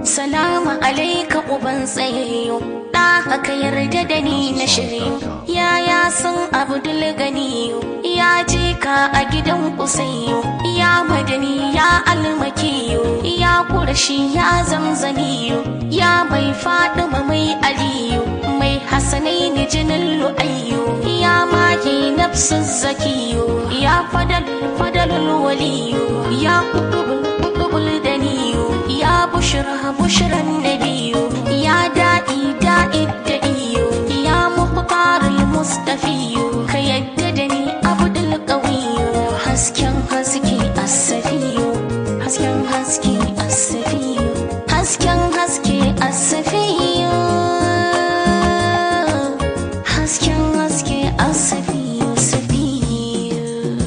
salamu alaika uban tsayayyo da haka yarda da ni na shirye yaya sun abdul ganiyo ya je ka a gidan kusayyo ya madani ya almakiyo ya kurashi ya zamzamiyo ya mai fadima mai aliyu mai hasanai ni jinin lu'ayyo ya magi nafsu zakiyo ya fadal fadalul waliyo ya kutubul kutubul daniyo ya bushra bushran nabiyo ya da'i da'i da'iyo ya muqtarul mustafiyo ka yadda da ni abdul qawiyo hasken haske asafiyo hasken haske asafiyo hasken haske asafiyo hasken haske asafiyo safiyo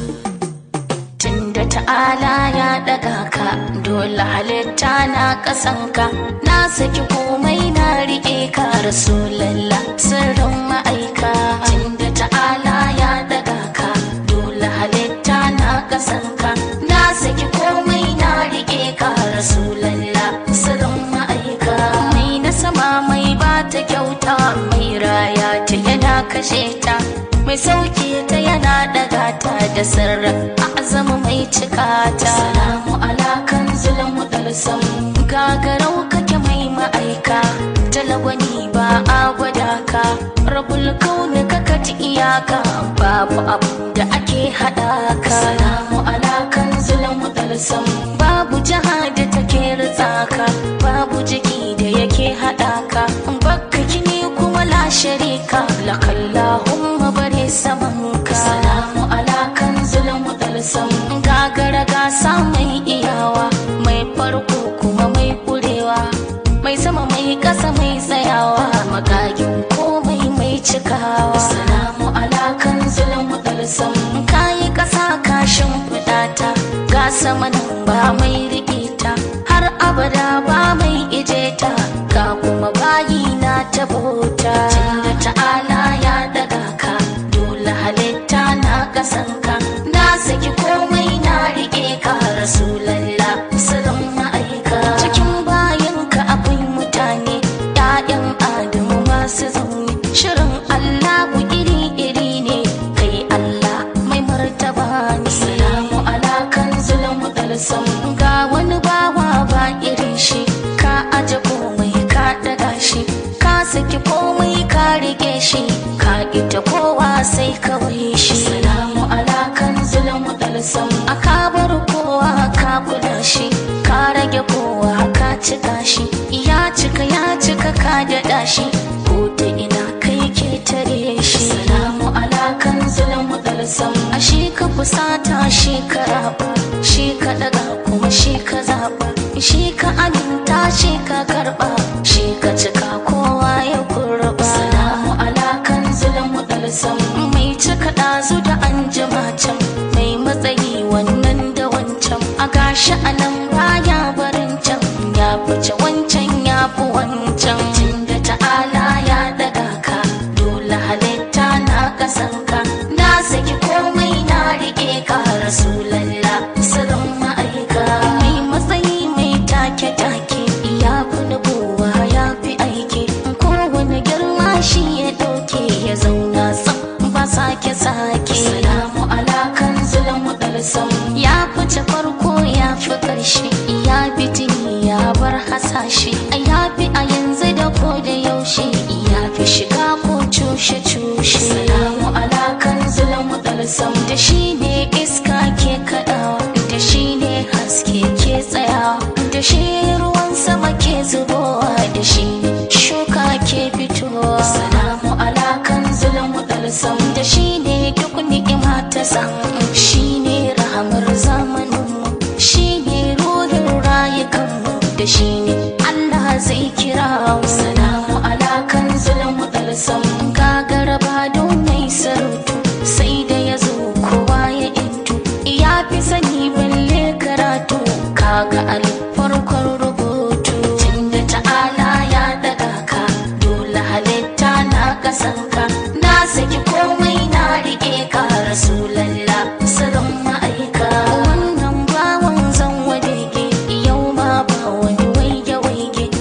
tunda ta'ala ya daga ka dole halitta na kasanka na saki komai na rike ka rasulallah sirrin ma'aika tunda ta'ala ya daga ka dole halitta na kasanka na saki komai na rike ka rasulallah sirrin ma'aika mai na sama mai ba ta kyauta mai raya ta yana kashe ta mai sauke ta yana daga ta da sirra azama mai cika ta salamu alakan zulmu dalsam gagarau kake mai ma'aika talagwani ba a gwada ka rabul kauni kaka ji iyaka babu abu da ake hada ka salamu alakan zulmu dalsam babu jiha da take ritsa ka babu jiki da yake hada ka bakka kini kuma la sharika lakallahumma bare saman ka salamu alakan zulmu dalsam gagara gasa mai iyawa mai farko kuma mai kurewa mai sama mai kasa mai tsayawa magagin komai mai cikawa salamu alakan zulmu dalsam kayi kasa kashin fidata ga sama nan ba mai rikita har abada ba mai ijeta ga kuma bayi na ta bauta tunda ta'ala ya daga ka dole halitta na kasanka na saki komai na rike ka rasulallah sirrin ma'aika cikin bayanka akwai mutane ‘ya'yan adamu masu zaune shirin allahu iri-iri ne kai allah mai martaba ne salamu alakan zulmu dalsam ga wani bawa ba irin shi ka aje komai ka daga shi ka saki komai ka rike shi ka ita kowa sai kawai shi salamu alakan zulmu dalsam a ka bar kowa ka kula shi ka rage kowa ka cika shi ya cika ya cika ka daɗa shi ko ta ina kai ke tare shi salamu alakan zulmu dalsam a shi ka fusata shi ka raba shi ka daga kuma shi ka zaba shi ka aminta shi ka karba shi ka cika kowa ya kurba salamu alakan zulmu dalsam mai cika ɗazu da an jima can mai matsayi wannan da wancan a gashi a nan baya barin can ya fice wancan ya fi wancan tunda ta'ala ya daga ka dole halitta na kasanka na saki komai na rike ka rasulallah sirrin ma'aika mai matsayi mai take-take ya fi nubuwa ya fi aiki kowane girma shi ya ɗauke ya zauna tsam ba sake-sake salamu alakan zulmu dalsam ya fice farko ya fi ƙarshe ya bi jini ya bar hasashe ya fi a yanzu da ko da yaushe ya fi shiga ko cushe-cushe salamu alakan zulmu dalsam da shi ne iska ke kaɗawa da shi ne haske ke tsayawa da shi ruwan sama ke zubowa da shi ne shuka ke fitowa salamu alakan zulmu dalsam da shi ne duk ni'ima ta samu shi ne rahamar zamaninmu shi ne ruhin rayukanmu da shi ne Allah zai kira mu salamu alakan zulmu dalsam gagara ba don mai sarautu sai da ya zo kowa ya intu ya fi sani balle karatu kaga alif farkon rubutu tunda ta'ala ya daga ka dole halitta na kasanka na saki komai na rike ka rasulallah sirrin ma'aika wannan bawan zan wadege yau ma ba wani waige waige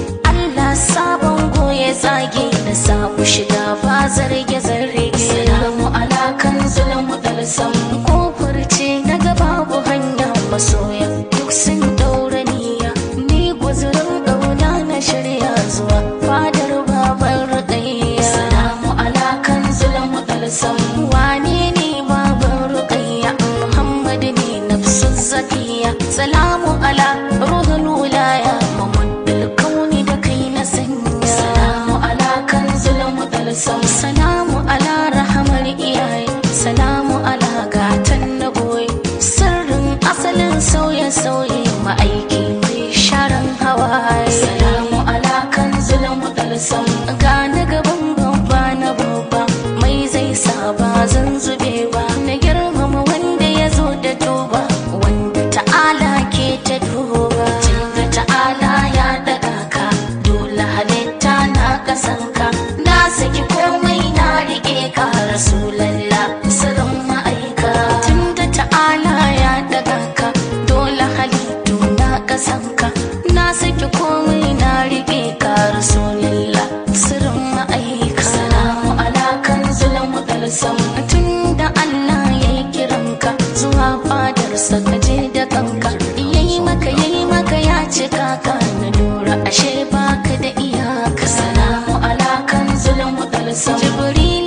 da kanka yayi maka yayi maka ya cika ka na lura ashe baka da iyaka salamu ala kan zulmu dalsa jibril